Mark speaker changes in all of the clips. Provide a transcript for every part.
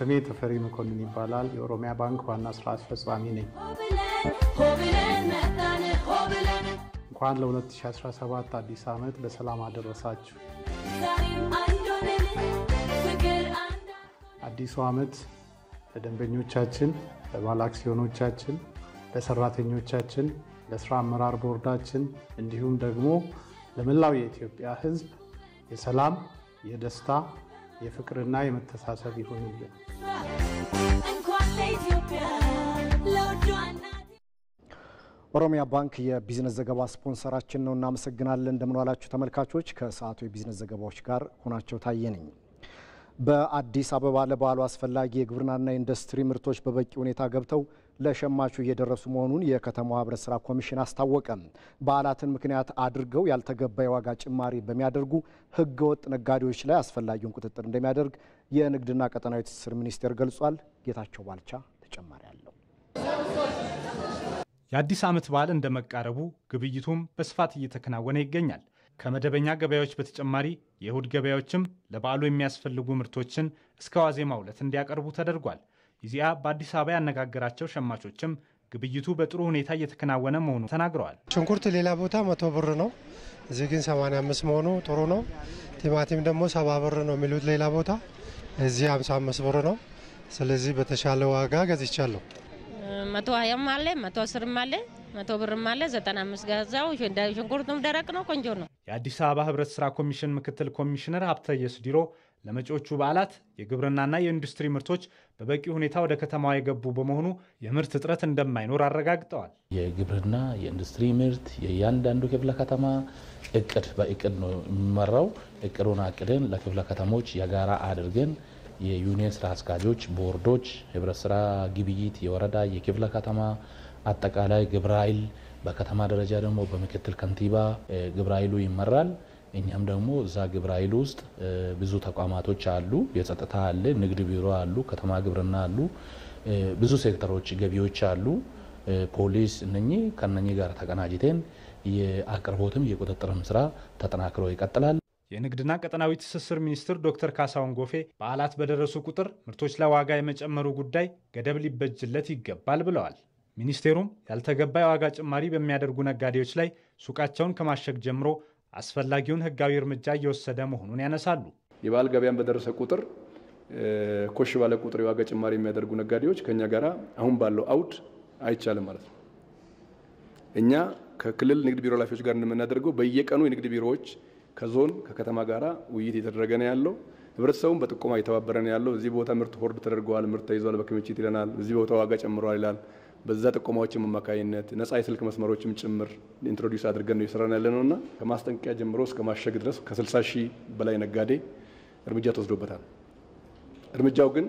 Speaker 1: ስሜ ተፈሪ መኮንን ይባላል። የኦሮሚያ ባንክ ዋና ስራ አስፈጻሚ ነኝ። እንኳን ለ2017 አዲስ ዓመት በሰላም አደረሳችሁ። አዲሱ ዓመት ለደንበኞቻችን፣ ለባለ አክሲዮኖቻችን፣ ለሰራተኞቻችን፣ ለስራ አመራር ቦርዳችን እንዲሁም ደግሞ ለመላው የኢትዮጵያ ሕዝብ የሰላም፣ የደስታ፣ የፍቅርና የመተሳሰብ ይሁንልን።
Speaker 2: ኦሮሚያ ባንክ የቢዝነስ ዘገባ ስፖንሰራችን ነው። እናመሰግናለን። እንደምን ዋላችሁ ተመልካቾች። ከሰዓቱ የቢዝነስ ዘገባዎች ጋር ሆናቸው ታየ ነኝ። በአዲስ አበባ ለበዓሉ አስፈላጊ የግብርናና የኢንዱስትሪ ምርቶች በበቂ ሁኔታ ገብተው ለሸማቹ እየደረሱ መሆኑን የከተማዋ ህብረት ስራ ኮሚሽን አስታወቀ። በዓላትን ምክንያት አድርገው ያልተገባ የዋጋ ጭማሪ በሚያደርጉ ህገወጥ ነጋዴዎች ላይ አስፈላጊውን ቁጥጥር እንደሚያደርግ የንግድና ቀጠናዊ ትስስር ሚኒስቴር ገልጿል። ጌታቸው ባልቻ ተጨማሪ አለው።
Speaker 3: የአዲስ ዓመት በዓል እንደመቃረቡ ግብይቱም በስፋት እየተከናወነ ይገኛል። ከመደበኛ ገበያዎች በተጨማሪ የእሁድ ገበያዎችም ለበዓሉ የሚያስፈልጉ ምርቶችን እስከ ዋዜማው ዕለት እንዲያቀርቡ ተደርጓል። ኢዜአ በአዲስ አበባ ያነጋገራቸው ሸማቾችም ግብይቱ በጥሩ ሁኔታ እየተከናወነ መሆኑ ተናግረዋል።
Speaker 4: ሽንኩርት ሌላ ቦታ መቶ ብር ነው፣ እዚህ ግን 85 መሆኑ ጥሩ ነው። ቲማቲም ደግሞ ሰባ ብር ነው የሚሉት ሌላ ቦታ፣ እዚህ 55 ብር ነው። ስለዚህ በተሻለ ዋጋ ገዝቻለሁ።
Speaker 5: መቶ ሀያም አለ መቶ አስርም አለ መቶ ብርም አለ ዘጠና አምስት ገዛው። ሽንኩርቱም ደረቅ ነው፣ ቆንጆ ነው።
Speaker 3: የአዲስ አበባ ህብረት ስራ ኮሚሽን ምክትል ኮሚሽነር ሀብተየስ ዲሮ ለመጪዎቹ በዓላት የግብርናና የኢንዱስትሪ ምርቶች በበቂ ሁኔታ ወደ ከተማዋ የገቡ በመሆኑ የምርት እጥረት እንደማይኖር አረጋግጠዋል።
Speaker 6: የግብርና የኢንዱስትሪ ምርት የእያንዳንዱ ክፍለ ከተማ እቅድ በእቅድ ነው የሚመራው። እቅዱን አቅደን ለክፍለ ከተሞች የጋራ አድርገን የዩኒየን ስራ አስኪያጆች፣ ቦርዶች፣ ህብረት ስራ ግብይት፣ የወረዳ የክፍለ ከተማ አጠቃላይ ግብረ ኃይል በከተማ ደረጃ ደግሞ በምክትል ከንቲባ ግብረ ኃይሉ ይመራል። እኛም ደግሞ እዛ ግብረ ኃይሉ ውስጥ ብዙ ተቋማቶች አሉ። የጸጥታ አለ፣ ንግድ ቢሮ አሉ፣ ከተማ ግብርና አሉ፣ ብዙ ሴክተሮች ገቢዎች አሉ፣ ፖሊስ እነኚህ ከነኚህ ጋር ተቀናጅተን የአቅርቦትም የቁጥጥርም ስራ ተጠናክሮ ይቀጥላል።
Speaker 3: የንግድና ቀጠናዊ ትስስር ሚኒስትር ዶክተር ካሳሁን ጎፌ በዓላት በደረሱ ቁጥር ምርቶች ላይ ዋጋ የመጨመሩ ጉዳይ ገደብ ሊበጅለት ይገባል ብለዋል። ሚኒስቴሩም ያልተገባ የዋጋ ጭማሪ በሚያደርጉ ነጋዴዎች ላይ ሱቃቸውን ከማሸግ ጀምሮ አስፈላጊውን ሕጋዊ እርምጃ እየወሰደ መሆኑን ያነሳሉ።
Speaker 7: የበዓል ገበያን በደረሰ ቁጥር ኮሽ ባለ ቁጥር የዋጋ ጭማሪ የሚያደርጉ ነጋዴዎች ከእኛ ጋር አሁን ባለው አውድ አይቻልም ማለት ነው። እኛ ከክልል ንግድ ቢሮ ኃላፊዎች ጋር እንደምናደርገው በየቀኑ የንግድ ቢሮዎች ከዞን ከከተማ ጋር ውይይት የተደረገ ነው ያለው። ህብረተሰቡም በጥቆማ እየተባበረ ነው ያለው። እዚህ ቦታ ምርት ሆርድ ተደርገዋል፣ ምርት ተይዟል፣ በክምችት ይለናል። እዚህ ቦታ ዋጋ ጨምረዋል ይላል። በዛ ጥቆማዎችም አማካኝነት ነጻ የስልክ መስመሮችም ጭምር ኢንትሮዲውስ አድርገን ነው የሰራን ያለ ነው እና ከማስጠንቀቂያ ጀምሮ እስከ ማሸግ ድረስ ከ60 ሺህ በላይ ነጋዴ እርምጃ ተወስዶበታል። እርምጃው ግን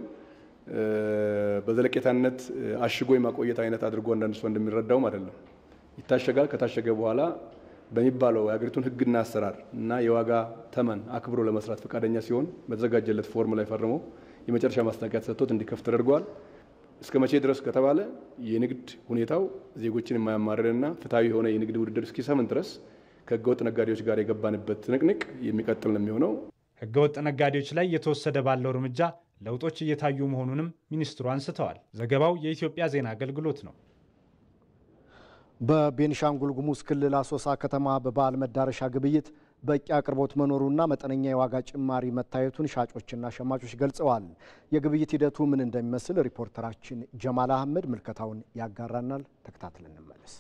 Speaker 7: በዘለቄታነት አሽጎ የማቆየት አይነት አድርጎ አንዳንድ ሰው እንደሚረዳውም አይደለም። ይታሸጋል። ከታሸገ በኋላ በሚባለው የሀገሪቱን ሕግና አሰራር እና የዋጋ ተመን አክብሮ ለመስራት ፈቃደኛ ሲሆን በተዘጋጀለት ፎርም ላይ ፈርሞ የመጨረሻ ማስጠንቀቂያ ተሰጥቶት እንዲከፍት ተደርገዋል። እስከ መቼ ድረስ ከተባለ የንግድ ሁኔታው ዜጎችን የማያማርርና ፍትሐዊ የሆነ የንግድ ውድድር እስኪሰምን ድረስ ከህገወጥ ነጋዴዎች ጋር የገባንበት ትንቅንቅ የሚቀጥል ነው የሚሆነው።
Speaker 3: ህገወጥ ነጋዴዎች ላይ እየተወሰደ ባለው እርምጃ ለውጦች እየታዩ መሆኑንም ሚኒስትሩ አንስተዋል። ዘገባው የኢትዮጵያ ዜና አገልግሎት ነው።
Speaker 2: በቤኒሻንጉል ጉሙዝ ክልል አሶሳ ከተማ በበዓል መዳረሻ ግብይት በቂ አቅርቦት መኖሩና መጠነኛ የዋጋ ጭማሪ መታየቱን ሻጮችና ሸማቾች ገልጸዋል። የግብይት ሂደቱ ምን እንደሚመስል ሪፖርተራችን ጀማል አህመድ ምልከታውን ያጋራናል። ተከታትለን እንመለስ።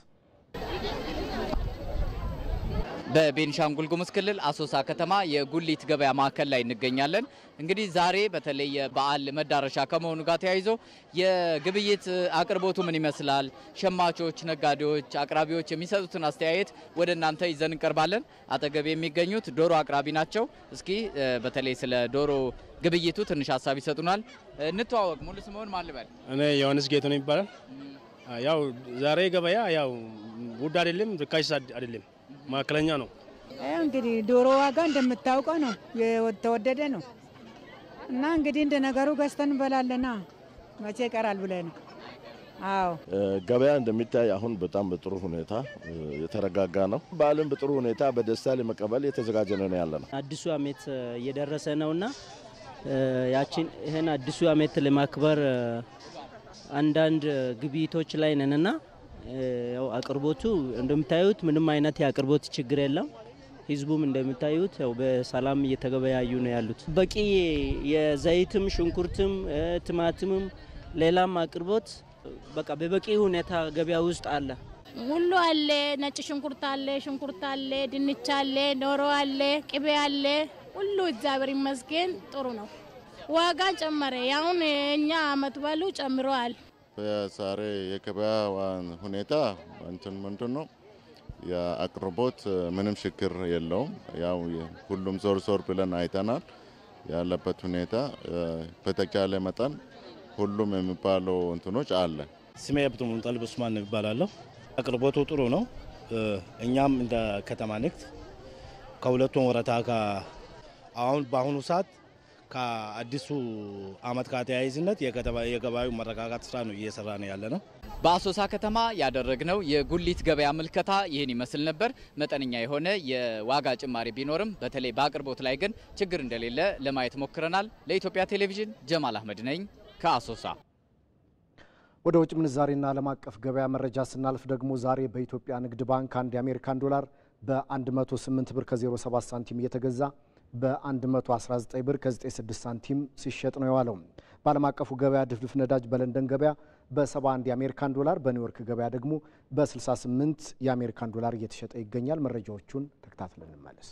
Speaker 8: በቤኒሻንጉል ጉሙዝ ክልል አሶሳ ከተማ የጉሊት ገበያ ማዕከል ላይ እንገኛለን። እንግዲህ ዛሬ በተለይ የበዓል መዳረሻ ከመሆኑ ጋር ተያይዞ የግብይት አቅርቦቱ ምን ይመስላል፣ ሸማቾች፣ ነጋዴዎች፣ አቅራቢዎች የሚሰጡትን አስተያየት ወደ እናንተ ይዘን እንቀርባለን። አጠገብ የሚገኙት ዶሮ አቅራቢ ናቸው። እስኪ በተለይ ስለ ዶሮ ግብይቱ ትንሽ ሀሳብ ይሰጡናል። እንተዋወቅ። ሙሉ ስምዎን ማን ልበል?
Speaker 9: እኔ ዮሐንስ ጌቱ ነው ይባላል። ያው ዛሬ ገበያ ያው ውድ አይደለም፣ ርካሽ አይደለም መካከለኛ ነው።
Speaker 10: እንግዲህ ዶሮ ዋጋ እንደምታውቀው ነው የተወደደ ነው እና እንግዲህ እንደ ነገሩ ገዝተን እንበላለና መቼ ይቀራል ብለ ነው። አዎ
Speaker 11: ገበያ እንደሚታይ አሁን በጣም በጥሩ ሁኔታ የተረጋጋ ነው። በዓልን በጥሩ ሁኔታ በደስታ ለመቀበል የተዘጋጀ ነው ያለ ነው።
Speaker 12: አዲሱ ዓመት እየደረሰ ነውና ያችን ይህን አዲሱ ዓመት ለማክበር አንዳንድ ግብይቶች ላይ ነንና ያው አቅርቦቱ እንደምታዩት ምንም አይነት የአቅርቦት ችግር የለም። ህዝቡም እንደምታዩት ያው በሰላም እየተገበያዩ ነው ያሉት። በቂ የዘይትም፣ ሽንኩርትም፣ ቲማቲምም ሌላም አቅርቦት በቃ በበቂ ሁኔታ ገበያ ውስጥ አለ።
Speaker 13: ሁሉ አለ። ነጭ ሽንኩርት አለ፣ ሽንኩርት አለ፣ ድንች አለ፣ ዶሮ አለ፣ ቅቤ አለ። ሁሉ እግዚአብሔር ይመስገን ጥሩ ነው። ዋጋ ጨመረ። ያሁን እኛ አመት ባሉ ጨምረዋል።
Speaker 11: በዛሬ የገበያ ሁኔታ እንትን ምንድን ነው የአቅርቦት ምንም ችግር የለውም። ያው ሁሉም ዞር ዞር ብለን አይተናል ያለበት ሁኔታ በተቻለ መጠን ሁሉም የሚባለው እንትኖች አለ።
Speaker 9: ስሜ አብዱ ሙንጠልብ ኡስማን ይባላለሁ። አቅርቦቱ ጥሩ ነው። እኛም እንደ ከተማ ንግድ ከሁለቱም ወረታ አሁን በአሁኑ ሰዓት ከአዲሱ አመት ጋር ተያይዝነት የገበያዩ መረጋጋት ስራ ነው እየሰራ ነው ያለ ነው።
Speaker 8: በአሶሳ ከተማ ያደረግነው የጉሊት ገበያ ምልከታ ይህን ይመስል ነበር። መጠነኛ የሆነ የዋጋ ጭማሪ ቢኖርም በተለይ በአቅርቦት ላይ ግን ችግር እንደሌለ ለማየት ሞክረናል። ለኢትዮጵያ ቴሌቪዥን ጀማል አህመድ ነኝ ከአሶሳ።
Speaker 2: ወደ ውጭ ምንዛሬና ዓለም አቀፍ ገበያ መረጃ ስናልፍ ደግሞ ዛሬ በኢትዮጵያ ንግድ ባንክ አንድ የአሜሪካን ዶላር በ108 ብር ከ07 ሳንቲም እየተገዛ በ119 ብር ከ96 ሳንቲም ሲሸጥ ነው የዋለው። በዓለም አቀፉ ገበያ ድፍድፍ ነዳጅ በለንደን ገበያ በ71 የአሜሪካን ዶላር፣ በኒውዮርክ ገበያ ደግሞ በ68 የአሜሪካን ዶላር እየተሸጠ ይገኛል። መረጃዎቹን ተከታትለን እንመለስ።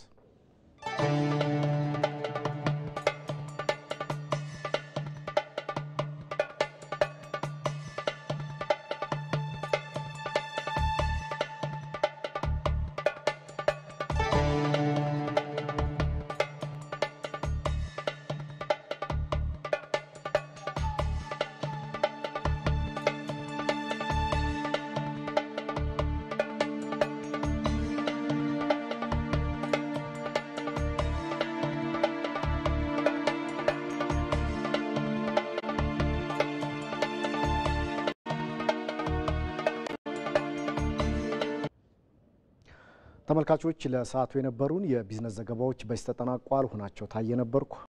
Speaker 2: ተመልካቾች ለሰዓቱ የነበሩን የቢዝነስ ዘገባዎች በዚህ ተጠናቋል። ሁናቸው ታየ ነበርኩ።